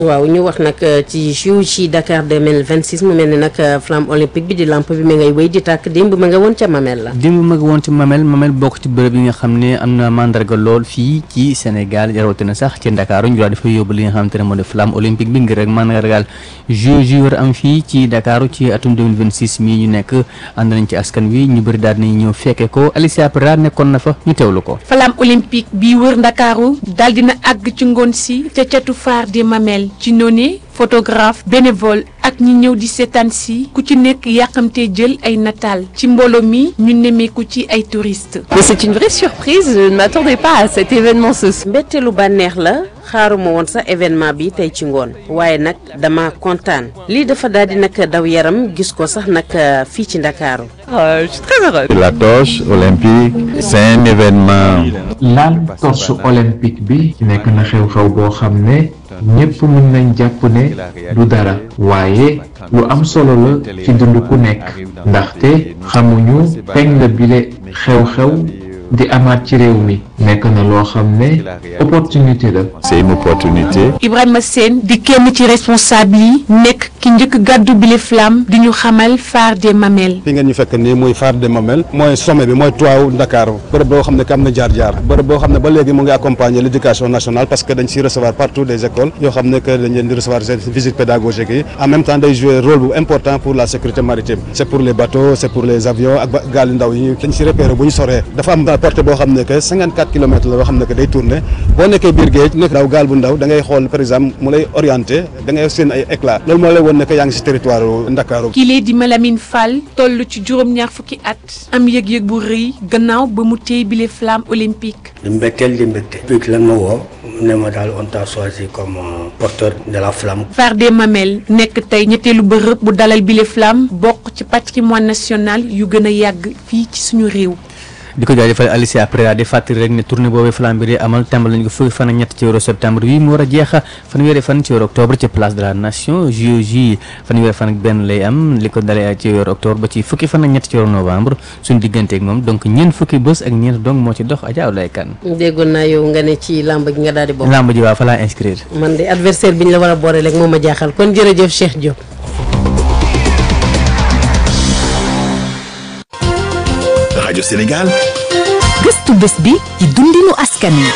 waaw ñu wax nag ci JO ci Dakar 2026 mu mel ni nag flamme olympique bi di lampe bi ma ngay wéy di tàkk démb ma nga woon ca Mamel la. démb ma nga woon ci Mamel Mamel bokk ci bërëb yi nga xam ne am na mandarga lool fii ci Sénégal rawatina sax ci Dakar ñu daal dafa yóbbu li nga xamante ne moo di flamme olympique bi ngir rek mandargaal JO ji war am fii ci Dakar ci atum 2026 mii ñu nekk ànd nañ ci askan wi ñu bëri daal nañ ñëw fekke ko Alicia Pera nekkoon na fa ñu teewlu ko. flamme olympique bi wër Ndakaaru daal dina àgg ci ngoon si ca catu phare des Mamelles ci noonu photographe bénévole ak ñi ñëw di seetaan si ku ci nekk yàqamtee jël ay nataal ci mbooloo mi ñu nemmeeku ci ay touristes. Mais c'est une vraie surprise, je ne m'attendais pas à cet événement ce soir. mbetteelu bànneex la xaaruma woon sax événement bi tey ci ngoon waaye nag dama kontaan lii dafa daal di nag daw yaram gis ko sax nag fii ci Ndakaaru. Euh, je suis très heureuse. La torche olympique, c'est un événement. laal torche olympique bi nekk na xew-xew boo xam ne ñépp mën nañ jàpp ne du dara waaye lu am solo la ci dund ku nekk ndaxte xamuñu kañ la bile xew-xew di amaat ci réew mi nekk na loo xam ne opportunité la C'est une opportunité. Ibrahima Sène di kenn ci responsable yi nekk ki njëkk gàddu bile flamme di ñu xamal phare des Mamelles. fi ngeen ñu fekk nii muy phare des Mamelles mooy sommet bi mooy toit wu Dakar bërëb boo xam ne que am na jaar-jaar bërëb boo xam ne ba léegi mu ngi accompagner l' éducation nationale parce que dañ siy recevoir partout des écoles yoo xam ne que dañ leen di recevoir seen visite pédagogique yi en même temps day jouer rôle bu important pour la sécurité maritime c' est pour les bateaux c' est pour les avions ak ba gaal yu ndaw yi dañ si repérer bu ñu soree dafa am portée boo xam ne que 54 kilomètres la yoo xam ne que day tourner boo nekkee biir géej nekk daw gaal bu ndaw da ngay xool par exemple mu lay orienté da ngay seen ay éclat loolu moo lay won ne que yaa ngi si territoire Ndakaaru kile di Malamine Fall toll ci juróom-ñaar fukki at am yëg-yëg bu rëy gannaaw ba mu téye bile flamme olympique. di mbetteel di mbégte. public lan ma woo ne ma daal on t'a choisi comme euh, porteur de la flamme. phare des Mamelles nekk tey ñetteelu bërëb bu dalal bile flamme bokk ci patrimoine national yu gën a yàgg fii ci suñu réew. di ko jaajëfal Alicia Prera di fàttali rek ne tournée boobu flamme bi di amal tàmbali nañu ko fukki fan ak ñett ci weeru septembre bi mu war a jeexa fanweeri fan ci weeru octobre ci place de la nation JOJ fanweeri fan ak benn lay am li ko dalee ci weeru octobre ba ci fukki fan ak ñett ci weeru novembre suñu diggante ak moom donc ñeent fukki bés ak ñeent donc moo ci dox Adja Abdoulaye Kane déggoon naa yow nga ne ci làmb gi nga daal di bokk. lamb ji waa fa laa inscrire man de adversaire bi ñu la war a boole rek moo ma jaaxal kon jërëjëf Cheikh Diop. rajo Sénégal gëstu bés bi ci dundinu askan wi.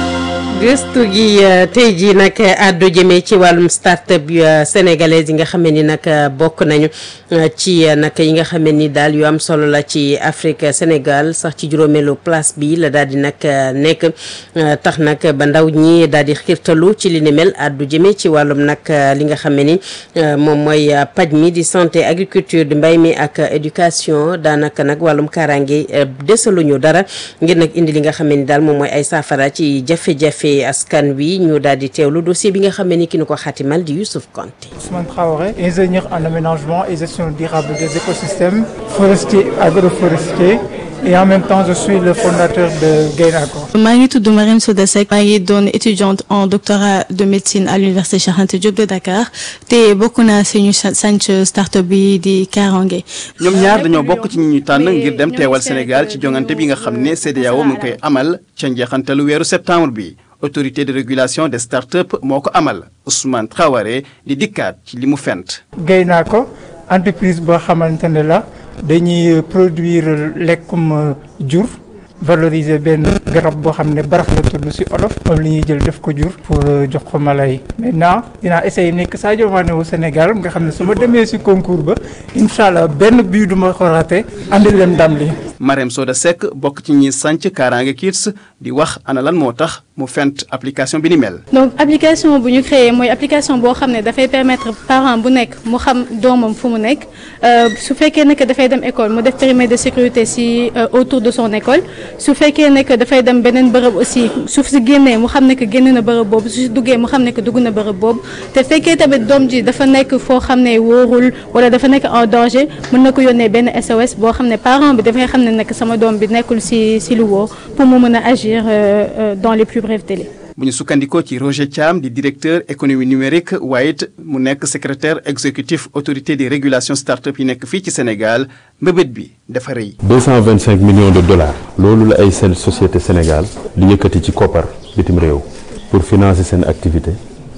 gëstu gi tey jii nag àddu jëmee ci wàllum start-up yu sénégalaise yi nga xam ni nag bokk nañu ci nag yi nga xam ni daal yu am solo la ci Afrique Sénégal sax ci juróomeelu place bi la daal di nag nekk tax nag ba ndaw ñi daal di xiirtalu ci li ni mel àddu jëmee ci wàllum nag li nga xam ni moom mooy paj mi di santé agriculture di mbay mi ak éducation daanaka nag wàllum kaaraange desaluñu dara ngir nag indi li nga xam ni daal moom mooy ay saafara ci jafe-jafe. askan wi ñu daal di teewlu dossier bi nga xam ne ni ki ñu ko xaatimal di Youssouf Konté Ousmane Traoré ingénieur en aménagement et gestion durable des écosystèmes forestiers agroforestiers et en même temps je suis le fondateur de Gainacor. maa ngi tudd Marine Soda Seck maa ngi doon étudiante en doctorat de médecine à l'université Cheikh Anta Diop de Dakar te bokk naa si ñu sanc start-up bi di Karange. ñoom ñaar dañoo bokk ci ñi ñu tànn ngir dem teewal Sénégal ci jongante bi nga xam ne CEDEAO mu ngi koy amal ca njeexantalu weeru septembre bi. autorité de régulation des start-up moo ko amal Ousmane Traoré di dikkaat ci li mu fent. Gainacor entreprise boo xamante ne la dañuy produire lekkum jur valoriser benn garab boo xam ne barax la tudd ci olof moom la ñuy jël def ko jur pour jox ko mala yi maintenant dinaa essayer nekk Sadio Mané wu Sénégal nga xam ne su ma demee ci concours ba incha allah benn bii du ma ko raté andi leen ndam li. Marème Soda Seck bokk ci ñi sànc Kaaraange Kids di wax ana lan moo tax mu fent application bi ni mel. donc application bu ñu créé mooy application boo xam ne dafay permettre parent bu nekk mu xam doomam fu mu nekk su fekkee ne que dafay dem école mu def périmètre de sécurité ci autour de son école su fekkee ne que dafay dem beneen bërëb aussi su si génnee mu xam ne que génn na bërëb boobu su si duggee mu xam ne que dugg na bërëb boobu te fekkee tamit doom ji dafa nekk foo xam ne wóorul wala dafa nekk en danger mën na ko yónnee benn SOS boo xam ne parent bi dafay xam ne nekk sama doom bi nekkul ci ci lu wóor pour mu mën a agir dans les plus brefs délais. bu ñu sukkandikoo ci Roger Thiam di directeur économie numérique waaye it mu nekk secrétaire exécutif autorité de régulation start-up yi nekk fii ci Sénégal mbëbët bi dafa rëy. 225 millions de dollars loolu la ay seen société Sénégal di yëkkati ci koppar bitim réew pour financer seen activité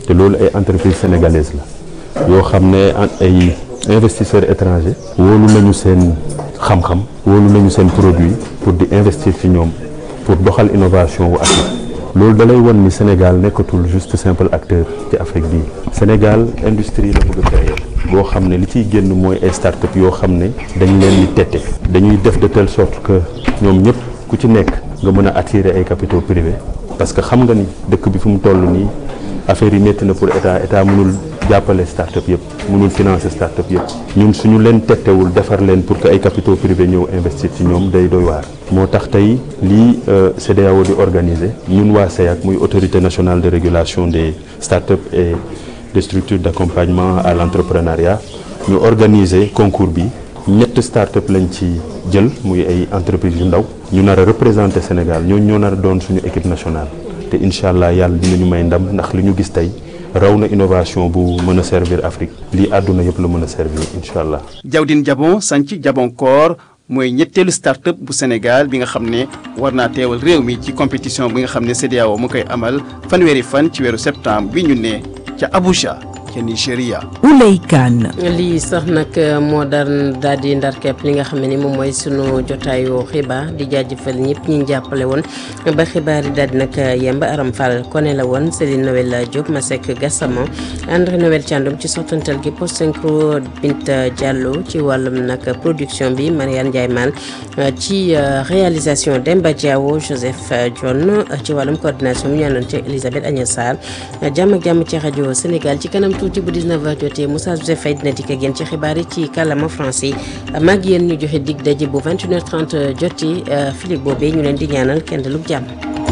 te loolu ay entreprise sénégalaise la yoo xam ne ay investisseurs étrangers wóolu nañu seen xam-xam wóolu nañu seen produit pour di investir ci ñoom pour doxal innovation wu Afrique loolu da lay won ni Sénégal nekkatul juste simple acteur ci Afrique bii Sénégal industrie la bëgg a créer boo xam ne li ciy génn mooy ay start-up yoo xam ne dañ leen di tette dañuy def de telle sorte que ñoom ñëpp ku ci nekk nga mën a attirer ay capitaux privés parce que xam nga ni dëkk bi fu mu toll nii affaire yi métti na pour état état mënul jàppale start-up yëpp mënul financer start-up yëpp ñun suñu leen tettewul defar leen pour que ay capitaux privés ñëw investir ci ñoom day doy waar moo tax tey lii CEDEAO di organiser ñun waa CEAC muy autorité nationale de régulation des start-up et des structures d'accompagnement à l'entrepreneuriat ñu organiser concours bi ñett start-up lañ ci jël muy ay entreprises yu ndaw ñu nar a représenter Sénégal ñooñu ñoo nar a doon suñu équipe nationale te incha allah yàlla dinañu may ndam ndax li ñu gis tey raw na innovation bu mën a servir Afrique lii àdduna yëpp la mën a servir incha allah. Jawdin Jabon sanc Jabonkoor mooy ñetteelu start-up bu Sénégal bi nga xam ne war naa teewal réew mi ci compétition bi nga xam ne CEDEAO mu koy amal fanweeri fan ci weeru septembre bi ñu ne ca Abuja ca Nigéria. Ouley Kane. lii sax nag moo daan daal di ndar képp li nga xam ne moom mooy sunu jotaayu xibaar di jaajëfal ñëpp ñi jàppale woon ba xibaar yi daal di nag yemb Aram Fall kone la woon Céline Noël Diop Masek Gassama André Noël Thiandoum ci sottantal gi post synchro Binta Diallo ci wàllum nag production bi Mariane Ndiaye Mal ci réalisation Demba Diawo Joseph John ci wàllum coordination bi ñu àndoon ci Elisabeth Agnès Sarr jàmm ak jàmm ci rajo Sénégal ci kanam tuuti bu 19h jotee Moussa Joseph Faye dina dikk ak yéen ci xibaar yi ci kàllaama français mag yéen ñu joxe dig daje bu 21h30 jotee Philippe boobee ñu leen di ñaanal kenn dalug jàmm.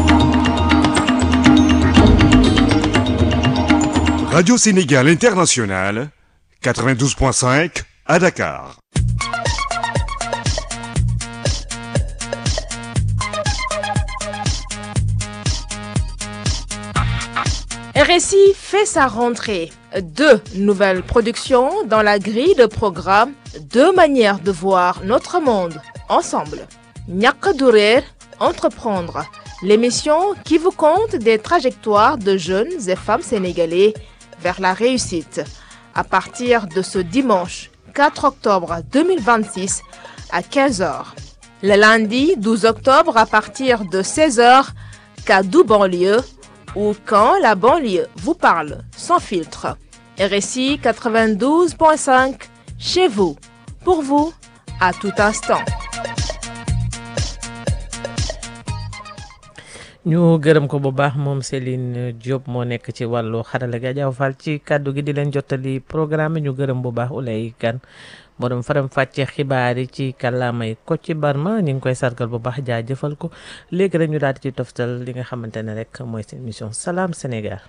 Radio Sénégal International 92.5 à Dakar. RSI fait sa rentrée. Deux nouvelles productions dans la grille de programme, deux manières de voir notre monde ensemble. Ñàkk du réer, entreprendre, l'émission qui vous conte des trajectoires de jeunes et femmes sénégalais vers la réussite. À partir de ce dimanche 4 octobre 2026 à 15h. Le lundi 12 octobre à partir de 16h, Kadou banlieue ou quand la banlieue vous parle sans filtre. RSI 92.5 chez vous, pour vous, à tout instant. ñu gërëm ko bu baax moom Céline Diop moo nekk ci wàllu xarala ga jaaw fal ci kàddu gi di leen jottali programme ñu gërëm bu baax Ulay Kan borom faram fàcce xibaar yi ci kàllaamay ko ci barma ñu ngi koy sargal bu baax jaajëfal ko léegi rek ñu daal di ci toftal li nga xamante ne rek mooy seen mission Salam Sénégal.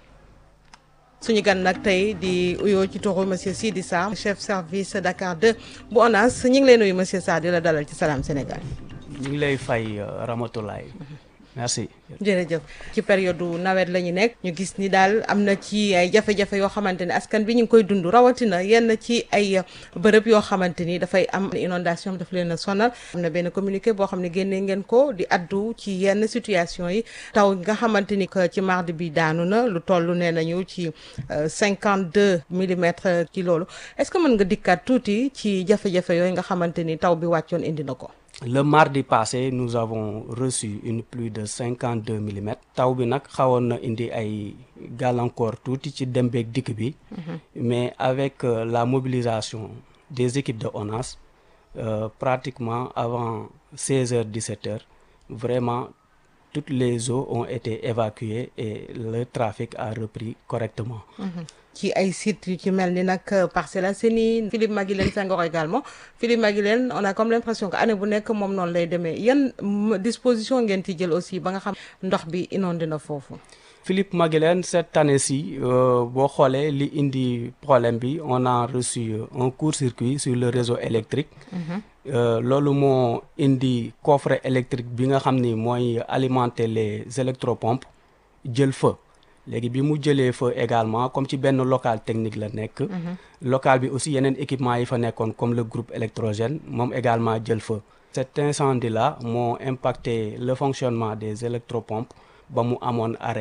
suñu gan nag tey di uyoo ci turu monsieur Sidi Sarr chef service Dakar 2 bu ONAS ñu ngi lay nuyu monsieur Sarr di la dalal ci Salam Sénégal. ñu ngi lay fay Ramatoulaye merci. jërëjëf ci période nawet la ñu nekk ñu gis ni daal am na ci ay jafe-jafe yoo xamante ne askan bi ñu ngi koy dund rawatina yenn ci ay bërëb yoo xamante ni dafay am inondation daf leen a sonal am na benn communiqué boo xam ne génnee ngeen ko di addu ci yenn situation yi taw nga xamante ni que ci mardi bi daanu na lu toll nee nañu ci cinquante deux millimètres ci loolu est-ce que mën nga dikkaat tuuti ci jafe-jafe yooyu nga xamante ni taw bi wàccoon indi na ko. Le mardi passé, nous avons reçu une pluie de 52 mm. taw bi nag xawoon na indi ay gàllankoor tuuti ci dem beeg dikk bi. mais avec euh, la mobilisation des équipes de ONAS euh, pratiquement avant 16h 17h vraiment toutes les eaux ont été évacuées et le trafic a repris correctement. ci ay sites yu ci mel ni nag Parcelles Assainies Philippe Maguilène Senghor également Philippe Maguilène on a comme l'impression que année bu nekk moom noonu lay demee yan disposition ngeen ci jël aussi ba nga xam ndox bi inondé na foofu. Philippe Maguilène cette année-ci boo xoolee li indi problème bi on a reçu un court-circuit sur le réseau électrique. loolu moo indi coffret électrique bi nga xam ni mooy alimenter les électropompes jël feu. léegi bi mu jëlee fa également comme ci benn local technique la nekk. local bi aussi yeneen équipement yi fa nekkoon comme le groupe électrogène moom également jël fa. cet incendie là moo impacté le fonctionnement des électropompes ba mu amoon arrêt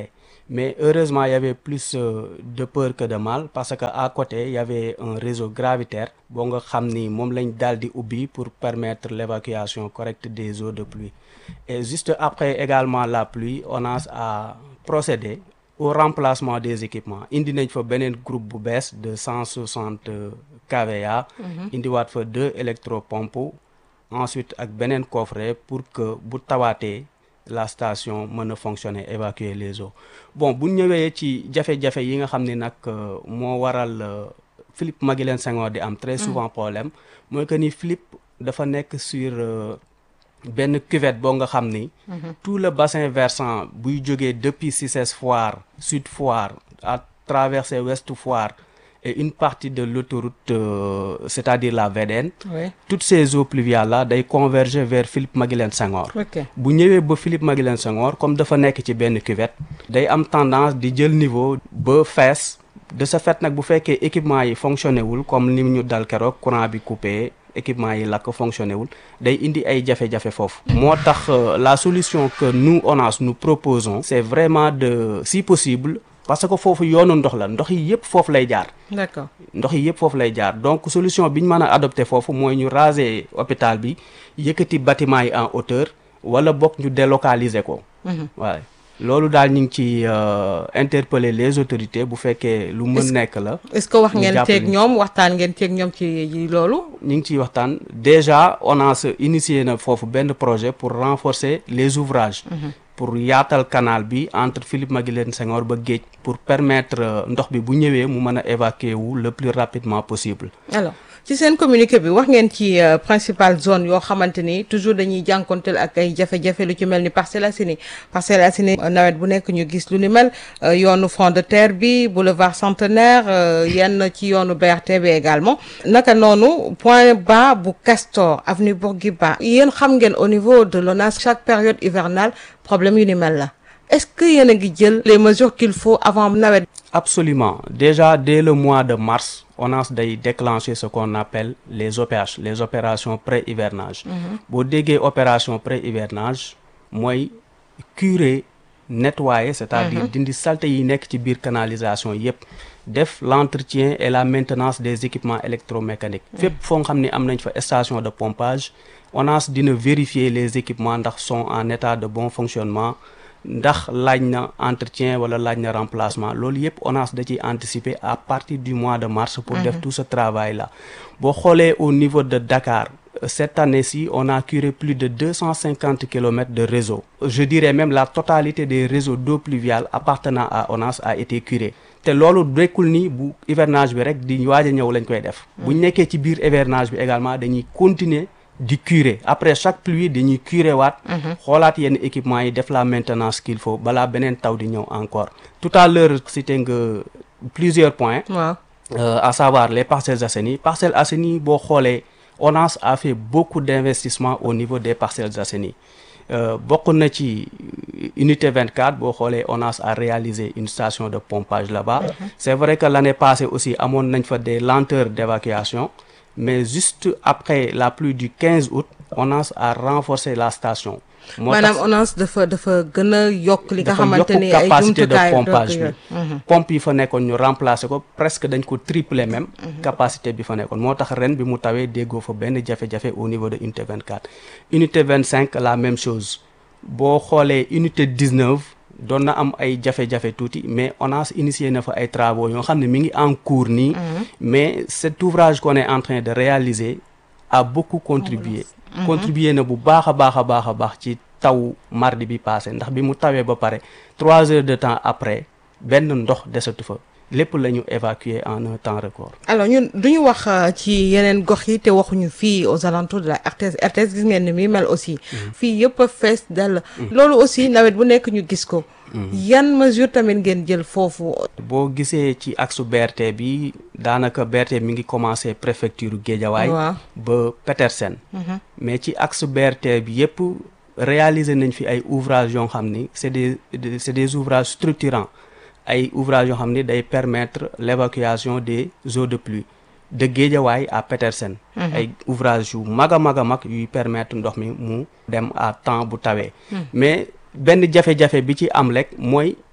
mais heureusement il y avait plus euh, de peur que de mal parce que à côté il y avait un réseau gravitaire boo nga xam ni moom lañ daal di ubbi pour permettre l'évacuation correcte des eaux de pluie et juste après également la pluie ONAS a procédé au remplacement des équipements indi nañ fa beneen groupe bu bees de cent soixante kVA Mhm. indiwaat fa deux électropompes ensuite ak beneen coffret pour que bu tawaatee la station mën a fonctionner évacuer les eaux bon bu ñëwee ci jafe-jafe yi nga xam ne nag euh, moo waral euh, Philippe Maguilène Senghor di am très souvent problème mooy que ni Philippe dafa nekk sur euh, benn cuvette boo nga xam ni Mhm. tout le bassin versant buy jógee depuis Cissesse Foire Sud Foire à traverser Ouest Foire et une partie de l'autoroute euh, c'est-à-dire la VDN Oui. toutes ces eaux pluviales là day converger vers Philippe Maguilène Senghor Ok. bu ñëwee ba Philippe Maguilène Senghor comme dafa nekk ci benn cuvette day am tendance di jël niveau ba fees de ce fait nag bu fekkee équipement yi fonctionné wul comme ni ñu dal keroog courant bi coupé équipement yi lakk fonctionné wul day indi ay jafe-jafe foofu moo tax euh, la solution que nous ONAS nous proposons c'est vraiment de si possible parce que foofu yoonu ndox la ndox yi yëpp foofu lay jaar d'accord ndox yi yëpp foofu lay jaar donc solution bi ñu mën a adopté foofu mooy ñu raser hôpital bi yëkkati bâtiment yi en hauteur wala bokk ñu délocaliser ko Mhm. waaye loolu daal ñu ngi ci euh, interpeller les autorités bu fekkee lu mën Est-ce- nekk la est-ce que wax ñu ngeen jàppale ceeg ñu. ñoom waxtaan ngeen ceeg ñoom ci ci loolu ñu ngi ciy waxtaan déjà ONAS initié na foofu benn projet pour renforcer les ouvrages Mhm. pour yaatal canal bi entre Philippe Maguilène Senghor ba géej pour permettre euh, ndox bi bu ñëwee mu mën a évacuer wu le plus rapidement possible alors ci seen communiqué bi wax ngeen ci euh, principale zone yoo xamante ni toujours dañuy jànkonteel ak ay jafe-jafe lu ci mel ni Parcelles Assainies Parcelles Assainies euh, nawet bu nekk ñu gis lu ni mel euh, yoonu front de terre bi boulevard centenaire euh, yenn ci yoonu BRT bi également naka noonu point bas bu Castor avenue Bourguiba yéen xam ngeen au niveau de l'ONAS chaque période hivernale problème yu ni mel la est-ce que yéen a ngi jël les mesures qu'il faut avant nawet Absolument. Déjà, dès le mois de mars, ONAS day déclencher ce qu'on appelle les OPH, les opérations pré-hivernage. Mhm. boo déggee opération pré-hivernage mooy curer nettoyer c'est-à-dire Mhm. dindi saleté yi nekk ci biir canalisation yépp def l'entretien et la maintenance des équipements électromécaniques fépp foo nga xam ne am nañ fa station de pompage ONAS dina vérifier les équipements ndax sont en état de bon fonctionnement ndax laaj na entretien wala laaj na remplacement loolu yépp ONAS da ciy anticiper à partir du mois de mars pour def Mhm. tout ce travail là boo xoolee au niveau de Dakar euh, cette année-ci on a curé plus de 250 kilomètres de réseau je dirais même la totalité des réseaux d'eau pluviale appartenant à ONAS a été curé te loolu nekkul ni bu hivernage bi rek di waaj a ñëw lañ koy def bu ñu nekkee ci biir hivernage bi également dañuy continuer di curer après chaque pluie dañuy curer waat Mhm. xoolaat yenn équipement yi def la maintenance qu'il faut balaa beneen taw di ñëw encore tout à l'heure cité nga plusieurs points waaw euh, à savoir les Parcelles Assainies Parcelles Assainies boo xoolee ONAS a fait beaucoup d'investissements au niveau des Parcelles Assainies euh, bokk na ci unité 24 boo xoolee ONAS a réalisé une station de pompage là-bas Mhm. c'est vrai que l'année passée aussi amoon nañ fa des lenteurs d'évacuation mais juste après la pluie du 15 août ONAS a renforcé la station moo tax- maanaam ONAS dafa dafa gën a yokk li nga dafa xamante yokk ni ay capacité de jumtukaay pompage bi yooyu. Mhm. pompe yi fa nekkoon ñu remplacer ko presque dañ ko tripler même capacité bi fa nekkoon moo tax ren bi mu tawee déggoo fa benn jafe-jafe au niveau de unité 24 unité 25 la même chose boo xoolee unité 19 doon na am ay jafe-jafe tuuti mais ONAS initié na fa ay travaux yoo xam ne mi ngi en cours nii mais cet ouvrage qu'on est en train de réaliser a beaucoup contribué Mhm. contribué na bu baax a baax a baax a baax ci taw mardi bi passé ndax bi mu tawee ba pare trois heures de temps après benn ndox desatu fa lépp la ñu évacuer en un temps record alors ñun duñu wax euh, ci yeneen gox yi te waxuñu fii aux alentours de la RTS RTS gis ngeen ni muy mel aussi fii yëpp a fees dell loolu aussi nawet bu nekk ñu gis ko yan mesure tamit ngeen jël foofu boo gisee ci axe BRT bi daanaka BRT mi ngi commencé préfecture Guédiawaye Waaw. ba Petersen Mhm. mais ci axe BRT bi yépp réaliser nañ fi ay ouvrages yoo xam ni c'est des des- c'est des ouvrages structurants ay ouvrages yoo xam ni day permettre l'évacuation des eaux de pluie de Guédiawaye à Petersen Mhm. ay ouvrages yu mag a mag a mag yuy permettre ndox mi mu dem à temps bu tawee Mhm. mais benn jafe-jafe bi ci am rek mooy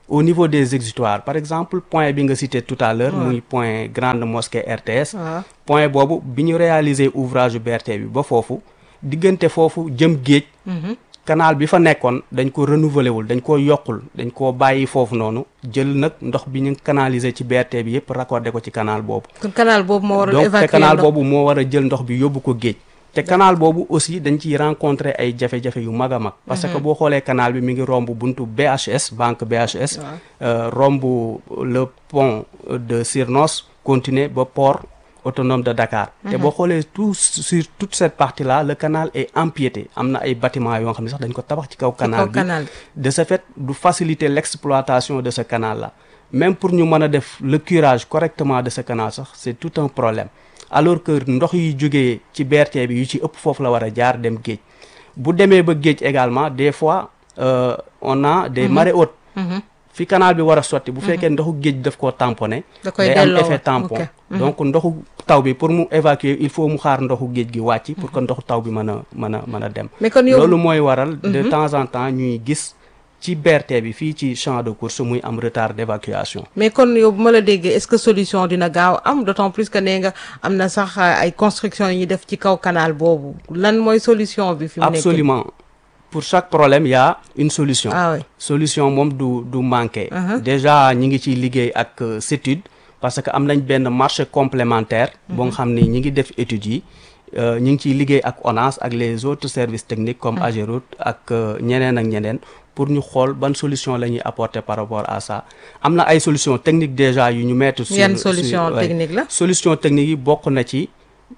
au niveau des exutoires par exemple point bi nga cité tout à l'heure Ouais. muy point grande mosquée RTS waaw point boobu bi ñu réaliser ouvrage BRT bi ba foofu diggante foofu jëm géej Mhm. canal bi fa nekkoon dañ ko renouveler wul dañ ko yokkul dañ koo bàyyi foofu noonu jël nag ndox bi ñu canaliser ci BRT bi yépp raccordé ko ci canal boobu kon canal boobu moo waral donc te évacuer canal ndox. boobu moo war a jël ndox bi yóbbu ko géej te canal boobu aussi dañ ciy rencontrer ay jafe-jafe yu mag a mag parce que Mhm. boo xoolee canal bi mi ngi romb buntu BHS banque BHS euh, romb le pont de Sirnos continuer ba port autonome de Dakar te Mhm. boo xoolee tout sur toute cette partie là le canal est empiété am na ay bâtiments yoo xam ne sax dañ ko tabax ci kaw canal kaw bi canal de ce fait du faciliter l'exploitation de ce canal là même pour ñu mën a def le curage correctement de ce canal sax c'est tout un problème alors que ndox yi jógee ci BRT bi yu ci ëpp foofu la war a jaar dem géej bu demee ba géej également des fois euh, on a des Mhm. marées hautes Mhm. fi canal bi war a sotti bu Mhm. fekkee ndoxu géej daf koo tamponné Da koy day am delloo effet tampon ok. Mhm. donc ndoxu taw bi pour mu évacuer il faut mu xaar ndoxu géej gi wàcc pour que ndoxu taw bi mën a mën a mën a dem Mais kon yow- loolu mooy waral de Mhm. temps en temps ñuy gis ci BRT bi fii ci champ de course muy am retard d'évacuation mais kon yow bu ma la déggee est-ce que solution dina gaaw am d'autant plus que nee nga am na sax euh, ay construction yi ñuy def ci kaw canal boobu lan mooy solution bi fi mu nekk absolument pour chaque problème il y a une solution Ah oui. solution moom du du manquer Uh-huh. déjà ñi ngi ciy liggéey ak euh, CETUD parce que am nañ benn marché complémentaire boo nga xam ni ñi ngi def études yi euh, ñi ngi ciy liggéey ak ONAS ak les autres services techniques comme Mhm. AGEROUTE ak euh, ñeneen ak ñeneen pour ñu xool ban solution la ñuy apporter par rapport à ça am na ay solutions techniques déjà yu ñu mettre sur Yan sur- solution ouais. technique la solution technique yi bokk na ci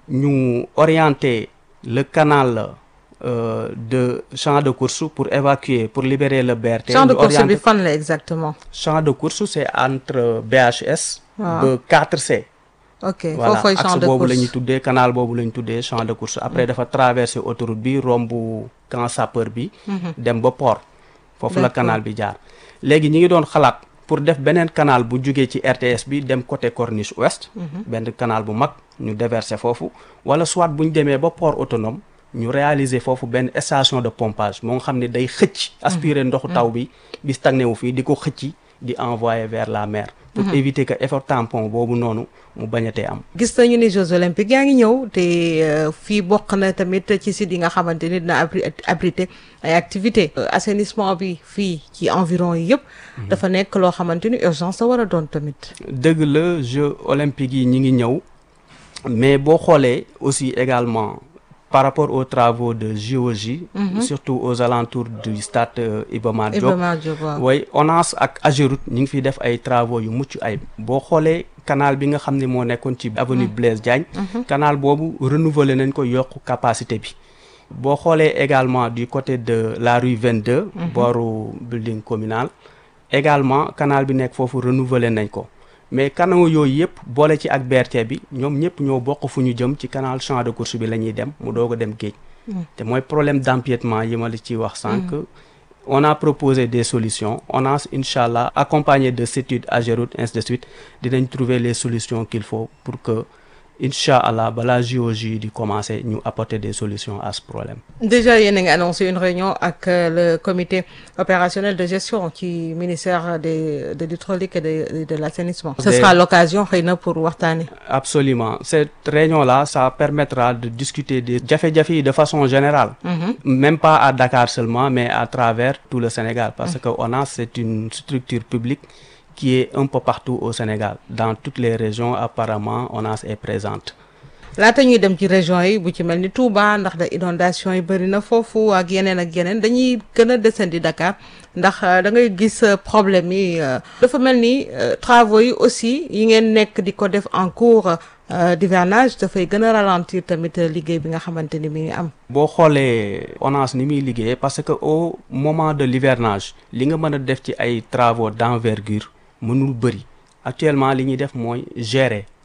ñu orienter le canal euh, de champ de course pour évacuer pour libérer le BRT champ de ñu course bi orienter- fan la exactement champ de course c'est entre BHS Waaw. ba 4C ok voilà foofu champ axe de boobu la ñuy course tuddee canal boobu la ñu tuddee champ de course après dafa traverser autoroute bi romb camp sapeur bi Mhm. dem ba port foofu la D'accord. canal bi jaar léegi ñi ngi doon xalaat pour def beneen canal bu jugee ci RTS bi dem côté corniche ouest Mhm. benn canal bu mag ñu déverser foofu wala soit bu ñu demee ba port autonome ñu réaliser foofu benn station de pompage moo nga xam ne day xëcc aspirer ndoxu taw bi bi stagné wu fii di ko xëcc di envoyer vers la mer pour Mhm. éviter que effort tampon boobu noonu mu bañatee am gis nañu ni Jeux olympiques yaa ngi ñëw te euh, fii bokk na tamit ci site yi nga xamante ni dina abri abriter ay activités Euh, assainissement bi fii ci environ yi yëpp dafa nekk loo xamante ni urgence la war a doon tamit dëgg la Jeux olympiques yi ñi ngi ñëw mais boo xoolee aussi également par rapport aux travaux de géologie Mhm. surtout aux alentours du stade euh, Iba Mar Diop Iba Mar Diop, waaw. way ONAS ak AGEROUTE ñi ngi fiy def ay travaux yu mucc ayib boo xoolee canal bi nga xam ne moo nekkoon ci avenue Mhm. Blaise Diagne Mhm. canal boobu renouveler nañ ko yokk capacité bi boo xoolee également du côté de la rue 22 Mhm. booru building communal également canal bi nekk foofu renouveler nañ ko mais canaux yooyu yëpp boole ci ak BRT bi ñoom ñëpp ñoo bokk fu ñu jëm ci canal champ de course bi la ñuy dem mu doog a dem géej Mm. te mooy problème d'empiètement yi ma la ciy wax sànq Mm. on a proposé des solutions on a incha allah accompagné de CETUD AGEROUTE ainsi de suite dinañ trouver les solutions qu'il faut pour que incha allah balaa JOJ di commencer ñu apporter des solutions à ce problème déjà yéen a ngi annoncé une réunion ak euh, le comité opérationnel de gestion ci ministère de de l'hydraulique et de de l'assainissement ce Des- sera l'occasion xëy na pour waxtaane absolument cette réunion là ça permettra de discuter des jafe-jafe yi de façon générale Mhm. même pas à Dakar seulement mais à travers tout le Sénégal parce Mhm. que ONAS c'est une structure publique qui est un peu partout au Sénégal dans toutes les régions apparemment ONAS est présente laata ñuy dem ci région yi bu ci mel ni Touba ndax da inondation yi bëri na foofu ak yeneen ak yeneen dañuy gën a descendi Dakar ndax euh, da ngay gis euh, problème yi euh, dafa mel ni euh, travaux yi aussi yi ngeen nekk di ko def en cours euh, d'hivernage dafay gën a ralentir tamit euh, liggéey bi nga xamante ni mi ngi am boo xoolee ONAS ni muy liggéeyee parce que au moment de l'hivernage li nga mën a def ci ay travaux d'envergure mënul bëri actuellement li ñuy def mooy gérer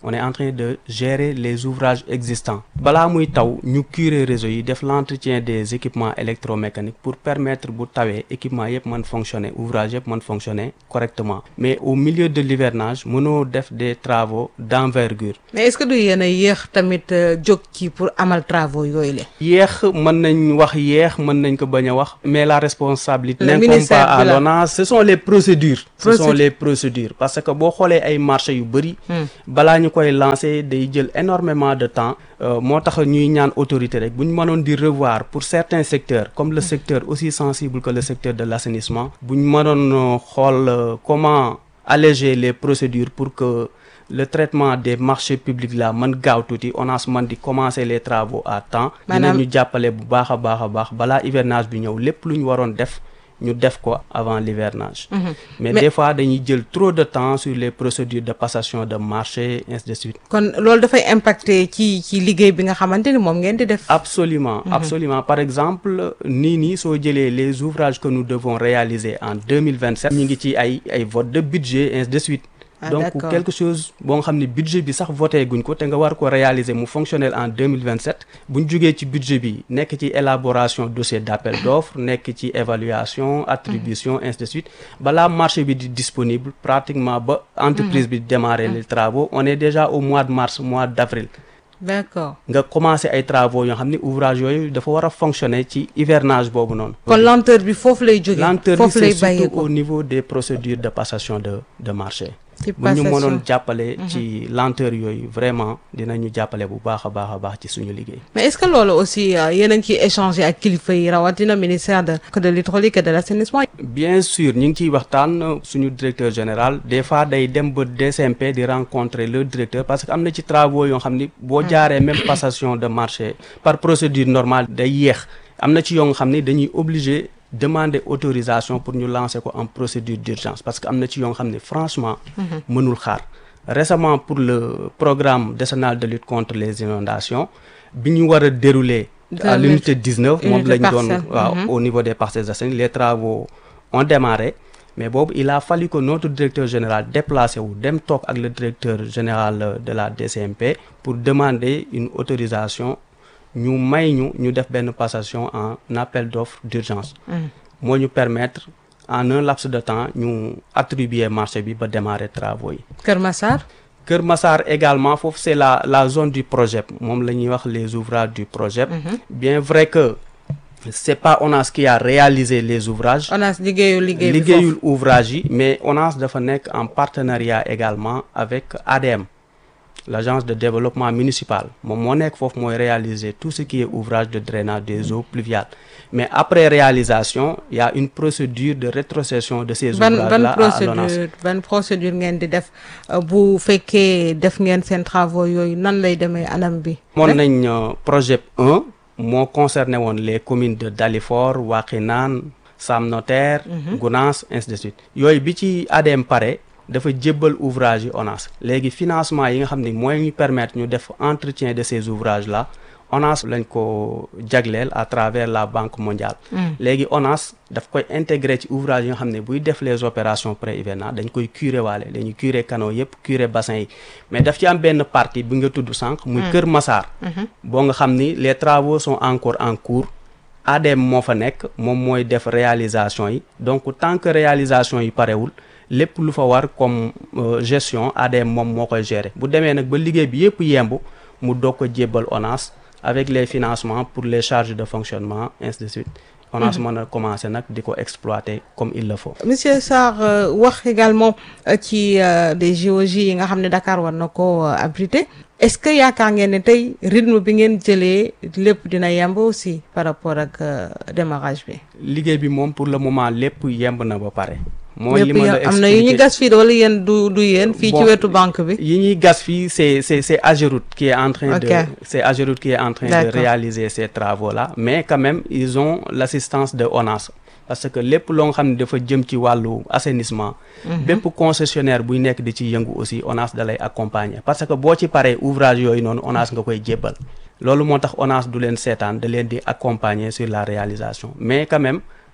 on est en train de gérer les ouvrages existants balaa muy taw ñu curer réseau yi def l'entretien des équipements électromécaniques pour permettre bu tawee équipement yëpp mën fonctionner ouvrage yëpp mën fonctionner correctement mais au milieu de l'hivernage mënoo def des travaux d'envergure mais est-ce que du yéen a yéex tamit jóg ci pour amal travaux yooyu la. yéex mën nañ wax yéex mën nañ ko bañ a wax mais la responsabilité Le n'incombe ministère pas à de la- l'ONAS ce sont les procédures ce sont Procédure. les procédures parce que boo xoolee ay marché yu bëri Hmm. balaa ñu koy lancer day jël énormément de temps Euh, moo tax ñuy ñaan autorité rek bu ñu mënoon di revoir pour certains secteurs comme le secteur aussi sensible que le secteur de l'assainissement bu ñu mënoon euh, xool euh, comment alléger les procédures pour que le traitement des marchés publics là mën gaaw tuuti ONAS mën di commencer les travaux à temps Maanaam- dinañu jàppale bu baax a baax a baax balaa hivernage bi ñëw lépp lu ñu waroon def ñu def ko avant l'hivernage Mhm. mais, Mais- des fois dañuy jël trop de temps sur les procédures de passation de marché ainsi de suite kon loolu dafay impacter ci ci liggéey bi nga xamante ni moom ngeen di def. Absolument, Mhm. absolument. Par exemple, nii nii soo jëlee les ouvrages que nous devons réaliser en 2027 ñu ngi ci ay ay vote de budget ainsi de suite. Ah, donc d'accord. quelque chose boo nga xam ne budget bi sax voté guñ ko te nga war ko réaliser mu fonctionnel en 2027 bu ñu jógee ci budget bi nekk ci élaboration dossier d'appel d'offres nekk ci évaluation attribution ainsi de suite balaa marché bi di disponible pratiquement ba entreprise bi démarrer les travaux on est déjà au mois de mars mois d'avril d'accord nga commencé ay travaux yoo xam ne ouvrage yooyu dafa war a fonctionner ci hivernage boobu noonu. kon lenteur bi foofu lay jógee. lenteur bi foofu lay c'est surtout bàyyeekoo. au niveau des procédures de passation de de marché. Ci bu ñu passation. mënoon jàppale Mhm. ci lenteur yooyu vraiment dinañu jàppale bu baax a baax a baax ci suñu liggéey. mais est-ce que loolu aussi euh, yéen a ngi ciy échanger ak kilifa yi rawatina ministère de de l'hydraulique et de l'assainissement. bien sûr ñu ngi ciy waxtaan suñu directeur général des fois day dem ba DCMP di rencontrer le directeur parce que am na ci travaux yoo xam ni boo jaaree même passation de marché par procédure normale day yéex am na ci yoo nga xam ni dañuy obligé demander autorisation pour ñu lancer ko en procédure d'urgence parce que am na ci yoo nga xam ne franchement Mhm. mënul xaar récemment pour le programme décennal de lutte contre les inondations bi ñu war a dérouler à De l'unité 19 moom unité lañ doon parcelle. waaw Mhm. au niveau des parcelles assainies les travaux ont démarré mais boobu il a fallu que notre directeur général déplacé wu dem toog ak le directeur général euh, de la DCMP pour demander une autorisation ñu may ñu ñu def benn passation en appel d'offres d'urgence Mhm. moo ñu permettre en un laps de temps ñu attribuer marché bi ba démarrer travaux yi Kër Massar. Kër Massar également foofu c'est la la zone du projet moom la ñuy wax les ouvrages du projet Mhm. bien vrai que c'est pas ONAS qui a réalisé les ouvrages ONAS liggéeyul liggéey bi liggéeyul ouvrage yi mais ONAS dafa nekk en partenariat également avec ADM l'agence de développement municipal moom moo nekk foofu mooy réaliser tout ce qui est ouvrage de drainage des eaux pluviales mais après réalisation il y a une procédure de rétrocession de ces ban ouvrages ban là à l'ONAS procédure ban procédure ngeen di def euh, bu fekkee def ngeen seen travaux yooyu nan lay demee anam bi. moon nañ euh, projet 1 moo concerné woon les communes de Dalifort Wakhinane Sam Notaire Mhm. Gounass ainsi de suite yooyu bi ci ADM pare dafa jébbal ouvrage yi ONAS léegi financement yi nga xam ne mooy ñu permettre ñu def entretien de ces ouvrages là ONAS lañ ko jagleel à travers la Banque mondiale Mm. léegi ONAS daf koy intégrer ci ouvrage yi nga xam ne buy def les opérations pré-hivernales dañ koy curer waale dañuy curer canaux yëpp curer bassin yi mais daf ci am benn partie bi nga tudd sànq muy Mm. Kër Massar Mhm. boo nga xam ni les travaux sont encore en cours ADM moo fa nekk moom mooy def réalisation yi donc tant que réalisation yi parewul lépp lu fa war comme euh, gestion ADM moom moo koy gérer bu demee nag ba liggéey bi yëpp yemb mu doog ko jébbal ONAS avec les financements pour les charges de fonctionnement ainsi de suite ONAS Mhm. mën a commencer nag di ko exploiter comme il le faut Monsieur Sarr euh, wax également euh, ci euh, des JOJ yi nga xam ne Dakar war na ko euh, abriter est-ce que yaakaar ngeen ne tey rythme bi ngeen jëlee lépp dina yemb aussi par rapport ak euh, démarrage bi. liggéey bi moom pour le moment lépp yemb na ba pare mooy li lépp ma la yem- am na yu ñu expliquer. gas fii de wala yéen du du yéen fii ci Bon, wetu banque bi. yi ñuy gas fii c'est c'est c'est Ageroute qui est en train de Ok. c'est Ageroute qui est en train de D'accord. réaliser ces travaux là mais quand même ils ont l'assistance de ONAS parce que lépp loo nga xam ne dafa jëm ci wàllu assainissement Mhm. bépp concessionnaire buy nekk di ci yëngu aussi ONAS da lay accompagner parce que boo ci paree ouvrage yooyu noonu ONAS nga koy jébbal loolu moo tax ONAS du leen seetaan da leen di accompagner sur la réalisation mais quand même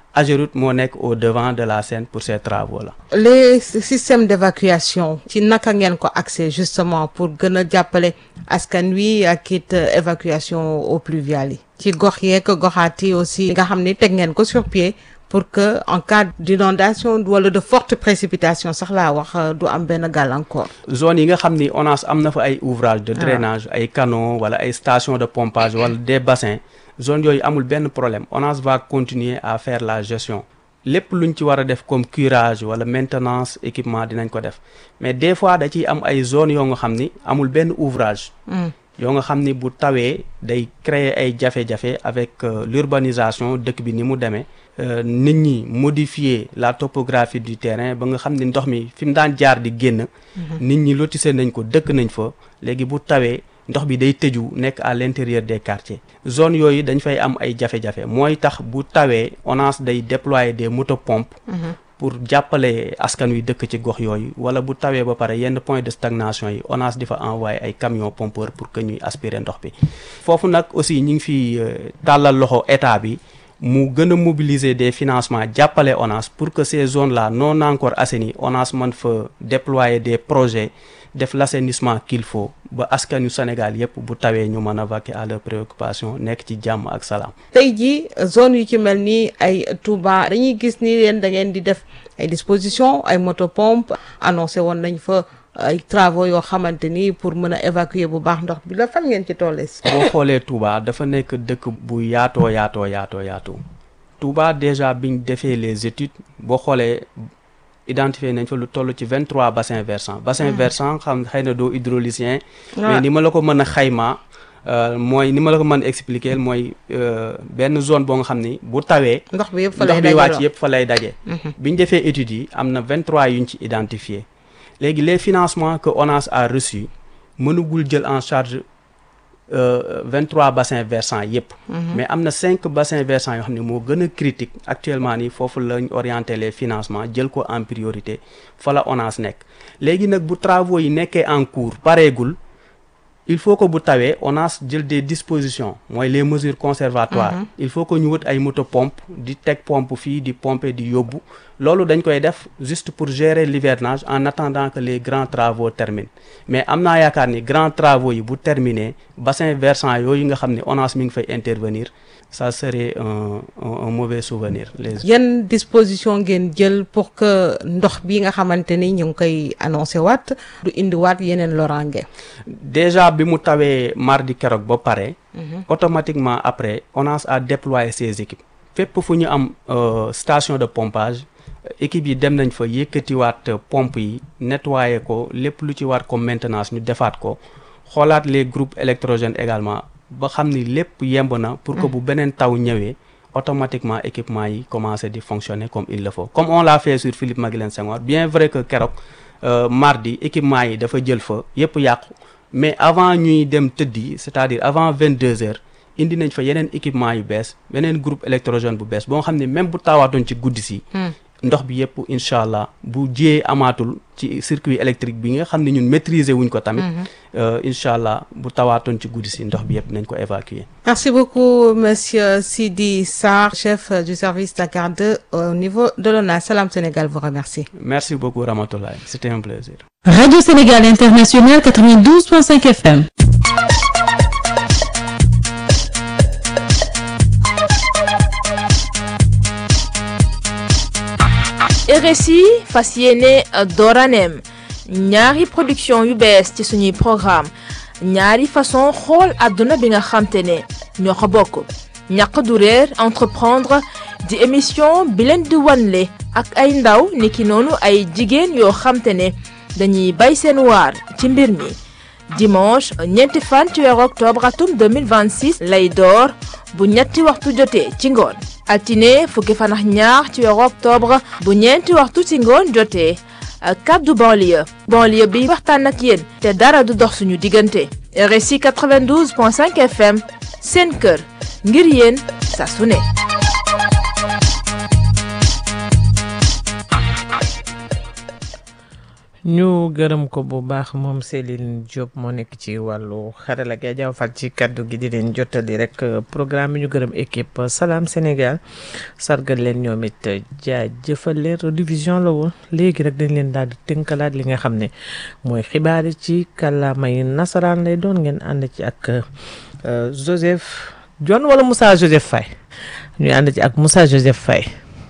Ageroute moo nekk au devant de la scène pour ces travaux là. les systèmes d'évacuation ci naka ngeen ko accès justement pour gën a jàppale askan wi ak it évacuation eaux pluviales yi ci gox yeeg goxaat yi aussi nga xam ni teg ngeen ko sur pied pour que en cas d'inondation wala de forte précipitation sax laa wax du am benn gàllankoor. zone yi nga xam ni ONAS am na fa ay ouvrage de drainage ay canaux wala ay stations de pompage wala des bassins zone yooyu amul benn problème ONAS va continuer à faire la gestion lépp luñ ci war a def comme curage wala maintenance équipement dinañ ko def mais des fois da ciy am ay zones yoo nga xam ni amul benn ouvrage. yoo nga xam ni bu tawee day créer ay jafe-jafe avec l'urbanisation dëkk bi ni mu demee nit ñi modifier la topographie du terrain ba nga xam ni ndox mi fi mu daan jaar di génn nit ñi lotissé nañ ko dëkk nañ fa léegi bu tawee ndox bi day tëju nekk à l'intérieur des quartiers zone yooyu dañ fay am ay jafe-jafe mooy tax bu tawee ONAS day déployer des motopompes pour jàppale askan wi dëkk ci gox yooyu wala bu tawee ba pare yenn point de stagnation yi ONAS di fa envoyer ay camions pompeurs pour que ñuy aspirer ndox bi foofu nag aussi ñu ngi fi tàllal loxo état bi mu gën a mobiliser des financements jàppale ONAS pour que ces zones là non encore assainies ONAS mën fa déployer des projets def l'assainissement qu'il faut ba askan yu Sénégal yépp bu tawee ñu mën a vaquer à leurs préoccupations nekk ci jàmm ak salaam. tey jii zone yu ci mel ni ay Touba dañuy gis ni leen da ngeen di def ay dispositions ay motopompe annoncé woon nañ fa ay travaux yoo xamante ni pour mën a évacuer bu baax ndox bi la fan ngeen ci tollee si. boo xoolee Touba dafa nekk dëkk bu yaatoo yaatoo yaatoo yaatoo Touba déjà biñ defee les études boo xoolee. identifié nañ fa lu toll ci vingt trois bassins versants bassin versant xam xëy na doo hydraulicien mais ni ma la ko mën a xayma mooy ni ma la ko mën a expliquer mooy benn zone boo nga xam ni bu tawee ndox bi yëpp fa lay ndox bi wàcc yëpp fa lay daje bi ñu defee études yi am na vingt trois yuñ ci identifié léegi les financements que ONAS a reçus mënugul jël en charge vingt trois bassins versants yëpp mais am na cinq bassins versants yoo xam ne moo gën a critique actuellement nii foofu lañ orienté les financements jël ko en priorité fa la ONAS nekk léegi nag bu travaux yi nekkee en cours pareegul il faut que bu tawee ONAS jël des dispositions mooy les mesures conservatoires il faut que ñu wut ay moto pompe di teg pompe fii di pomper di yóbbu loolu dañ koy def juste pour gérer l'hivernage en attendant que les grands travaux terminent mais am naa yaakaar ni grands travaux yi bu terminer bassin versant yooyu nga xam ne ONAS mi ngi fay intervenir ça serait un un, un mauvais souvenir les yan disposition ngeen jël pour que ndox bi nga xamante ni ñu ngi koy annoncé waat du indiwaat yeneen loraange déjà bi mu tawee mardi keroog ba pare automatiquement après ONAS a déployé ses équipes fépp fu ñu am station de pompage équipe yi dem nañ fa yëkkatiwaat pompe yi nettoyer ko lépp lu ci war comme maintenance ñu defaat ko xoolaat les groupes électrogènes également ba xam ni lépp yemb na pour que bu beneen taw ñëwee automatiquement équipement yi commencer di fonctionner comme il le faut comme on l'a fait sur Philippe Maguilène Senghor bien vrai que keroog mardi équipement yi dafa jël fa yépp yàqu mais avant ñuy dem tëddi c'est-à-dire avant vingt deux heures indi nañ fa yeneen équipement yu bees beneen groupe électrogène bu bees boo xam ne même bu taawaatoon ci guddi si ndox bi yëpp incha allah bu jiyee amaatul ci circuit électrique bi nga xam ne ñun maîtriser wuñ ko tamit incha allah bu tawaatoon ci guddi si ndox bi yëpp nañ ko évacuer merci beaucoup monsieur Sidi Sarr chef du service Dakar 2 au niveau de l'ONAS Salam Sénégal vous remercie merci beaucoup Ramatoulaye c'était un plaisir Radio Sénégal International 92.5 FM RSI fas yéene dooraneem ñaari production yu bees ci suñuy programme ñaari façon xool àdduna bi nga xamte ne ñoo ko bokk ñàq du réer entreprendre di émission bi leen di wanle ak ay ndaw niki noonu ay jigéen yoo xamte ne dañuy bay seen waar ci mbir mi dimanche ñeenti fan ci weeru octobre atum 2026 lay door bu ñetti waxtu jotee ci ngoon altine fukki fan ak ñaar ci weeru octobre bu ñeenti waxtu ci ngoon jotee kaddu banlieue banlieue bi waxtaan ak yéen te dara du dox suñu diggante RSI 92.5 FM seen kër ngir yéen saa su ne ñu gërëm ko bu baax moom Céline Diop moo nekk ci wàllu xarala gi Adja Fall ci kaddu gi di leen jottali rek programme bi ñu gërëm équipe Salam Sénégal sargal leen ñoom it jaajëfal leen redivision la woon léegi rek dañ leen daal di tënkalaat li nga xam ne mooy xibaar yi ci kàllaamay nasaraan lay doon ngeen ànd ci ak Joseph John wala Moussa Joseph Faye ñu ànd ci ak Moussa Joseph Faye.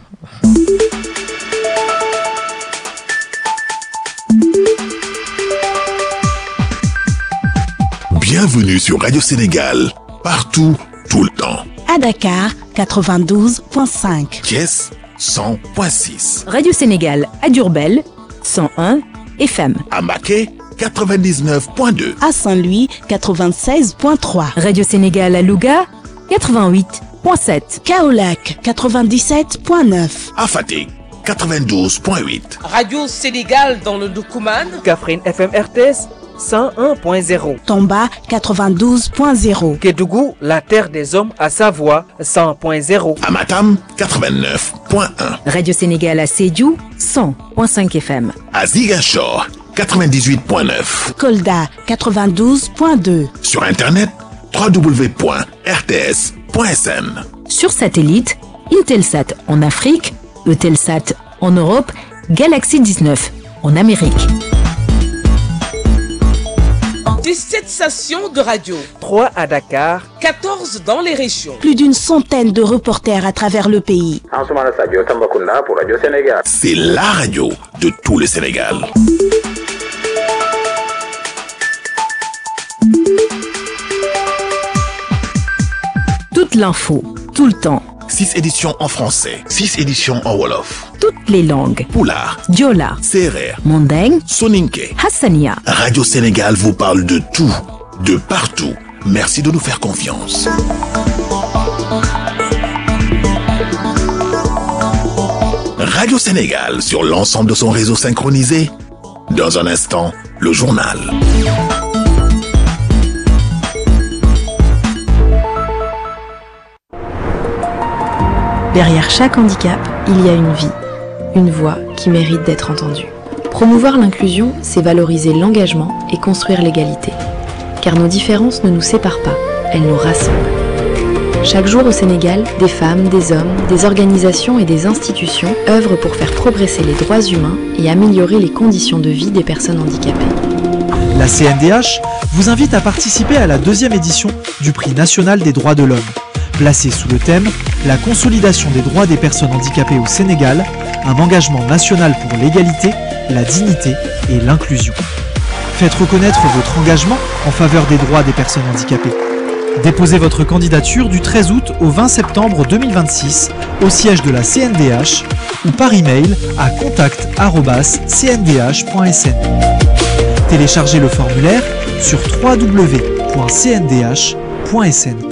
Bienvenue sur Radio Sénégal, partout, tout le temps. À Dakar, 92.5. Thiès, 100.6. Radio Sénégal à Durbel, 101 FM. À Maquet, 99.2. À Saint-Louis, 96.3. Radio Sénégal à Louga, 88.7. Kaolac, 97.9. À Fatick, 92.8. Radio Sénégal dans le Doukouman. Kaffrine FM RTS. 101.0. Tomba 92.0. Kédougou, la terre des hommes à Savoie 100.0. Amatam 89.1. Radio Sénégal à Sédiou 100.5 FM. À Ziguinchor 98.9. Kolda 92.2. Sur internet www.rts.sn. Sur satellite, Intelsat en Afrique, Eutelsat en Europe, Galaxy 19 en Amérique. 17 stations de radio. 3 à Dakar. 14 dans les régions. Plus d'une centaine de reporters à travers le pays. C'est la radio de tout le Sénégal. Toute l'info, tout le temps. 6 éditions en français, 6 éditions en Wolof. Toutes les langues. Poulard, Diola, Serer, Mandeng, Soninke. Hassania. Radio Sénégal vous parle de tout, de partout. Merci de nous faire confiance. Radio Sénégal sur l'ensemble de son réseau synchronisé. Dans un instant, le journal. Derrière chaque handicap, il y a une vie, une voix qui mérite d'être entendue. Promouvoir l'inclusion, c'est valoriser l'engagement et construire l'égalité. Car nos différences ne nous séparent pas, elles nous rassemblent. Chaque jour au Sénégal, des femmes, des hommes, des organisations et des institutions œuvrent pour faire progresser les droits humains et améliorer les conditions de vie des personnes handicapées. La CNDH vous invite à participer à la deuxième édition du Prix national des droits de l'homme. Placé sous le thème La consolidation des droits des personnes handicapées au Sénégal, un engagement national pour l'égalité, la dignité et l'inclusion. Faites reconnaître votre engagement en faveur des droits des personnes handicapées. Déposez votre candidature du 13 août au 20 septembre 2026 au siège de la CNDH ou par email à contact@cndh.sn. Téléchargez le formulaire sur www.cndh.sn.